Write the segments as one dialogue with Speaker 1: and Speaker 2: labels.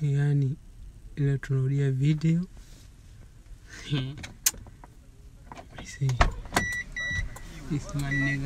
Speaker 1: yaani ile tunarudia video I see. This man nigga.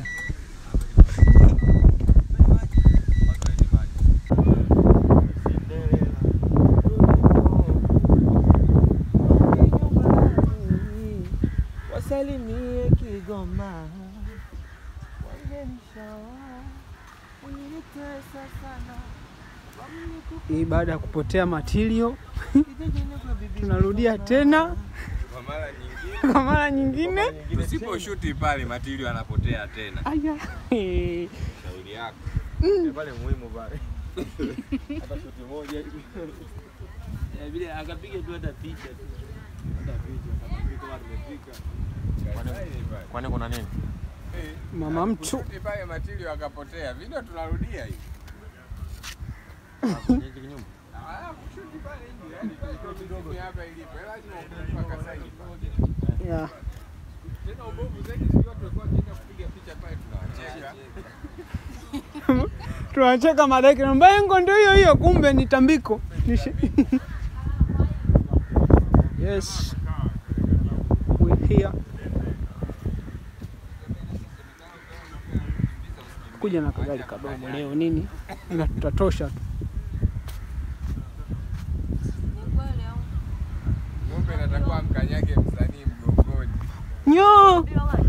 Speaker 2: Wasalimie Kigoma, wangenishawa unitesa sana
Speaker 1: Hii baada ya kupotea material tunarudia tena
Speaker 3: Kwa mara nyingine
Speaker 1: kwa mara nyingine.
Speaker 3: tusiposhuti pale matilio anapotea tena.
Speaker 1: Aya.
Speaker 3: Shauri yako.
Speaker 2: Ya pale muhimu pale. Hata shuti moja hivi. Ya vile akapiga tu hata picha tu. Hata picha kama kama tumefika. Kwani kuna nini?
Speaker 1: Mama mtu
Speaker 3: Kushuti pale matilio akapotea. Video tunarudia hii.
Speaker 2: Kwenye hiki nyumba.
Speaker 3: Ah, kushuti pale hivi. Yaani tulikuwa kidogo hapa ilipo. Lazima ukumbuke mpaka sasa
Speaker 1: yeah.
Speaker 3: Tena ubovu zaidi sio tulikuwa tunaenda kupiga picha pale tunawacheka.
Speaker 1: tunacheka madaki na mbengo ndio hiyo hiyo, kumbe ni tambiko. Ni shi- yes, we here kuja na kagari kadogo leo nini, ila tutatosha tu.
Speaker 3: Ng'ombe inatakiwa mkanyage msanii mgongoni.
Speaker 1: Nyo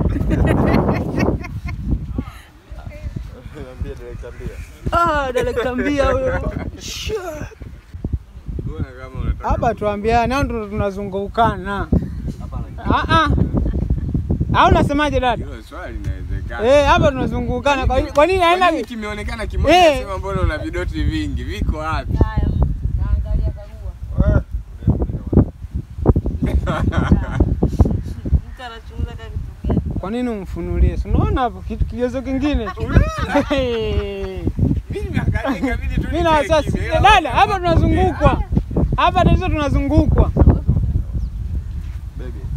Speaker 2: Niambie director mbia.
Speaker 1: ah, daleka mbia huyo Sure.
Speaker 3: Mbona kama unataka
Speaker 1: hapa tuambiane au ndo tunazungukana?
Speaker 2: Hapa
Speaker 1: Ah ah, au unasemaje dada?
Speaker 3: hilo swali linawezekana.
Speaker 1: Eh, hapa tunazungukana. Kwa kwa nini
Speaker 3: Kwa
Speaker 1: haina
Speaker 3: nini kimeonekana kimoja
Speaker 1: Eh.
Speaker 3: sema mbona una vidoti vingi? Viko wapi?
Speaker 1: Kwa nini umfunulie? Si unaona hapo kitu kigezo kingine.
Speaker 3: Mimi nimeangalia ikabidi tu
Speaker 1: Mimi na
Speaker 3: nikae
Speaker 1: wasiwasi.
Speaker 3: kimya,
Speaker 1: Eh,
Speaker 3: ila
Speaker 1: Dada, hapa tunazungukwa. Hapa tatizo tunazungukwa.
Speaker 2: baby.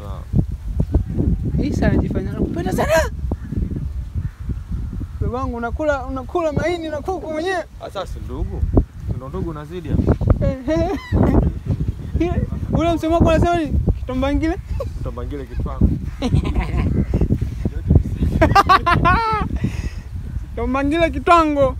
Speaker 2: Kana.
Speaker 1: Isa anajifanya nakupenda sana. Baba wangu unakula unakula maini na kuku mwenyewe.
Speaker 2: Sasa si ndugu. Ndo ndugu unazidi hapa.
Speaker 1: Ule msemo wako unasema nini? Kitombangile?
Speaker 2: Utambangile kitwangu.
Speaker 1: Kitombangile kitwango.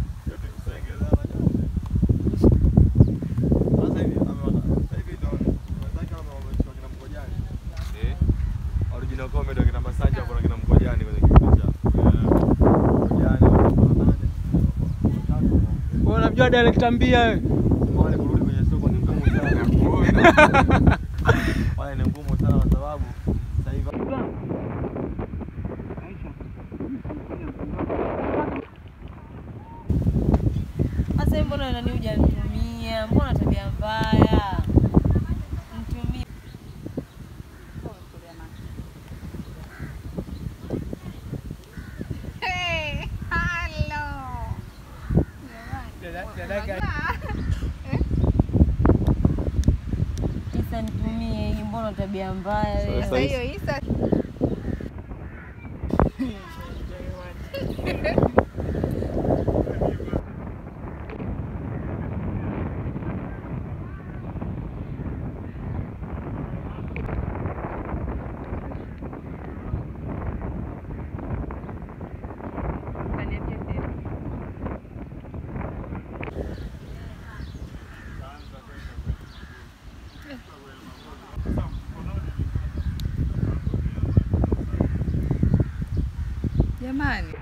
Speaker 2: Sasa hivi ameona. Sasa hivi ndo unataka kama wamechukua kina Mkojani. Eh? Original comedy kina Masanja kuna kina Mkojani kwenye kipindi cha. Mkojani wana nane.
Speaker 1: Wewe unamjua director mbia wewe?
Speaker 2: Wale kurudi kwenye soko ni ngumu sana.
Speaker 3: nakuona.
Speaker 2: Wale ni ngumu sana kwa sababu sasa hivi
Speaker 4: Sasa hivi mbona nani hujanitumia? Mbona tabia mbaya? Nitumie. Isa nitumie hii, mbona tabia mbaya wewe?
Speaker 2: Sasa hiyo
Speaker 5: Jamani,